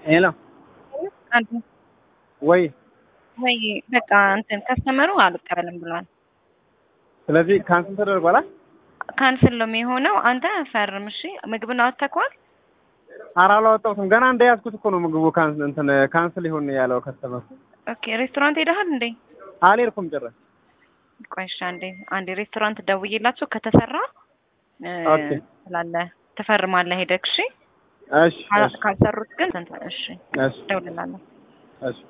ሄሎ አንተ ወይ ወይ በቃ እንትን ከስተመሩ አልቀበልም ብሏል። ስለዚህ ካንስል ተደርጓል። አ? ካንስል ነው የሚሆነው። አንተ ፈርም እሺ። ምግብን አወጥተኸዋል? ኧረ አላወጣሁትም ገና እንደያዝኩት እኮ ነው ምግቡ ካንስል እንትን ካንስል ይሁን ያለው ከስተመር። ኦኬ ሬስቶራንት ሄደሃል እንዴ? አልሄድኩም ጭራሽ። ቆይ እሺ፣ አንዴ አንዴ ሬስቶራንት ደውዬላቸው ከተሰራ እ ኦኬ። ስላለ ትፈርማለህ ሄደህ እሺ። እሺ እሺ ካልሰሩት ግን እንትን እሺ እሺ እደውልልሃለሁ። እሺ